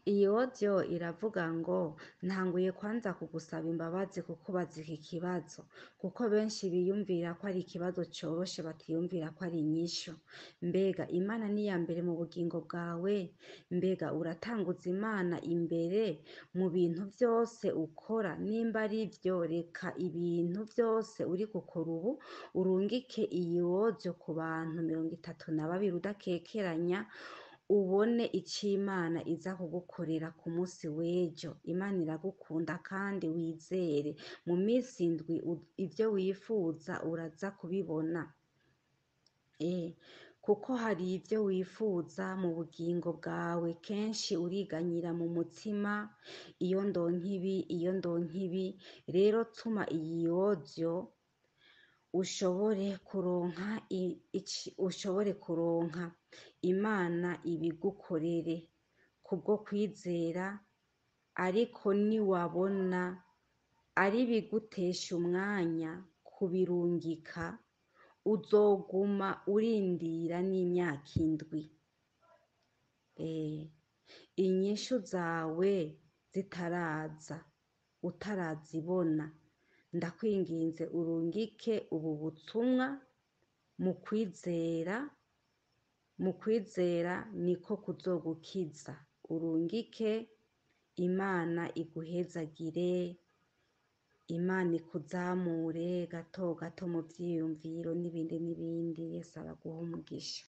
iyi odiyo iravuga ngo ntanguye kwanza kugusaba imbabazi kukubaza iki kibazo kuko benshi biyumvira ko ari ikibazo coroshe batiyumvira ko ari inyishu mbega imana ni iya mbere mu bugingo bwawe mbega uratanguza imana imbere mu bintu vyose ukora nimba ari vyo reka ibintu vyose uri gukora ubu urungike iyi odiyo ku bantu mirongo itatu na babiri udakekeranya ubone ico imana iza kugukorera ku munsi w'ejo imana iragukunda kandi wizere mu minsi indwi ivyo wifuza uraza kubibona kuko hari ivyo wifuza mu bugingo bwawe kenshi uriganyira mu mutima iyo ndonka ibi iyo ndonka ibi rero tuma iyi odiyo ushobore kuronka ushobore kuronka imana ibigukorere kubwo kwizera ariko niwabona ari ibigutesha umwanya kubirungika uzoguma urindira n'imyaka indwi inyishu zawe zitaraza utarazibona ndakwinginze urungike ubu butumwa mu kwizera mu kwizera niko kuzogukiza urungike imana iguhezagire imana ikuzamure gato gato mu vyiyumviro n'ibindi n'ibindi yesu abaguhe umugisha